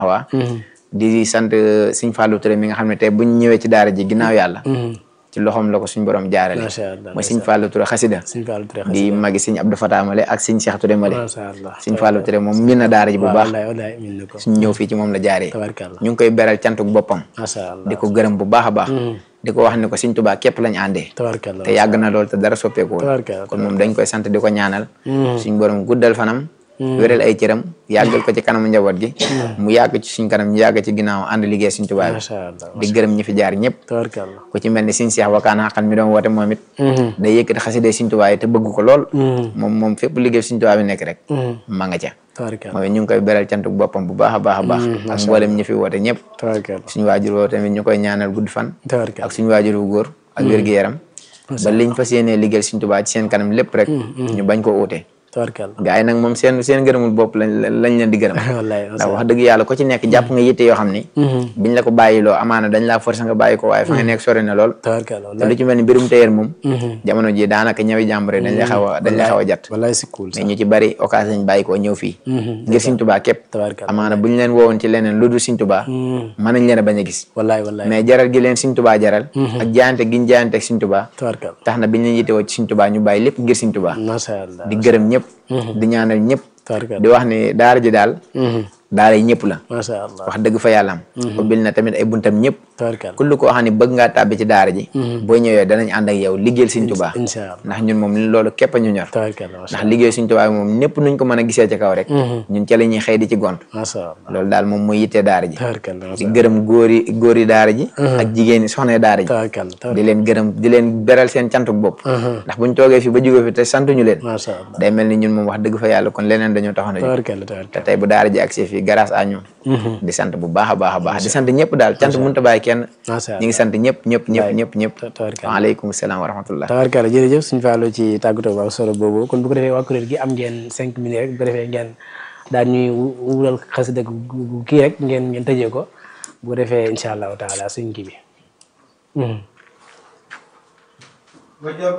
waa di sant Sëñ Fallou Touré mi nga xam ne tey buñ ñëwee ci daara ji ginnaaw yàlla ci loxoom la ko suñ borom jaarale macha allah mooy Sëñ Fallou Touré xasida Sëñ Fallou Touré di magi Sëñ Abdou Fatah Male ak Sëñ Cheikh Touré Male macha allah Sëñ Fallou Touré moom min na daara ji bu waaw baax wallaay wallaay min na ko suñ ñëw fii ci moom la jaaree tabarkalla ñu ngi koy beral cantuk boppam macha allah di ko gërëm bu baax a baax di ko wax ni ko Sëñ Tuubaa képp lañ àndee tabarkalla te yàgg na lool te dara soppeeku tabarkalla kon moom dañ koy sant di ko ñaanal suñ borom guddal fanam wéral ay cëram yàggal ko ci kanamu njaboot gi mu yàgg ci suñ kanam ñu yàgg ci ginnaaw ànd liggéey Sëñ Tuubaa bi macha allah di gërëm ñi fi jaar ñëpp tabarkalla ku ci mel ni Sëñ Seex Wakaan Xaqan mi doon woote moom it day yëkkati xasida Sëñ Tuubaa yi te bëgg ko lool moom moom fépp liggéey Sëñ Tuubaa bi nekk rek ma nga ca tabarkalla mooy ñu ngi koy beral cantuk boppam bu baax a baax a baax ak mboolem ñi fi woote ñëpp tabarkalla suñu waajur woo tamit ñu koy ñaanal gudd fan tabarkalla ak suñu waajur wu góor ak wér-gu-yaram ba liñ fas yéenee liggéeyal Sëñ Tuubaa ci seen kanam lépp rek ñu bañ ko uute tabarkalla gaa yi nag moom seen seen gërëmul bopp lañ lañ leen di gërëm wallaay ndax wax dëgg yàlla ko ci nekk jàpp nga yitte yoo xam ni biñ la ko bàyyiloo amaana dañ laa forcé nga bàyyi ko waaye fa nga nekk sori na lool tabarkalla te lu ci mel ni mbirum téyeer moom jamono ji daanaka ñëwi jàmbure dañ la xaw a dañ la xaw a jat wallaay si cool mais ñu ci bari occasion lañ bàyyi ko ñëw fii ngir Sëñ Tuubaa képp tabarkalla amaana buñ leen woowoon ci leneen lu dul Sëñ Tuubaa mën nañ leen a bañ a gis wallaay wallaay mais jaral gi leen Sëñ Tuubaa jaral ak jaayante giñ jaayante ak Sëñ Tuubaa tabarkalla tax na biñ leen yittewoo ci Sëñ Tuubaa ñu bàyyi lépp ngir Sëñ Tuubaa macha allah di gërëm ñëpp di ñaanal ñëpp tabarkalla di wax ni daara ji daal daara yi ñëpp la macha allah wax dëgg fa yàlla am ubbil na tamit ay buntam ñëpp tabarkalla kullu koo xam ne bëgg ngaa tàbbi ci daara ji boo ñëwee danañ ànd ak yow liggéeyal Sëñ Tuubaa incha allah ndax ñun moom loolu képp a ñu ñor tabarkalla macha ndax liggéey Sëñ Tuubaa bi moom ñëpp nuñ ko mën a gisee ci kaw rek ñun ca la ñuy xëy di ci gont macha allah loolu daal moom mooy yittee daara ji tabarkalla di macha gërëm góor yi góor yi daara ji ak jigéen yi soxna daara ji tabarkalla di leen gërëm di leen beral seen cantuk bopp ndax buñ toogee fi ba jógee fi te santuñu leen macha allah day mel ni ñun moom wax dëgg fa yàlla kon leneen dañoo taxoon a jóg tabarkalla te tabarkalla tey bu daara ji agsi fii grâce à ñoom di sant bu baax a baax a baax di sant ñëpp daal cant mënut a bàyyi kenn macha ñu allah ngi sant ñëpp ñëpp ñëpp ñëpp ñëpp tabarkalla waaleykum salaam wa rahmatullah tabarkalla jërëjëf suñu fàllu ci tàggatoo bu am solo boobu kon bu ko defee waa kuréel gi am ngeen cinq minutes rek bu ko defee ngeen daal ñuy wural xasida gu kii rek ngeen ngeen tëjee ko bu ko defee incha allahu taala suñ kii bi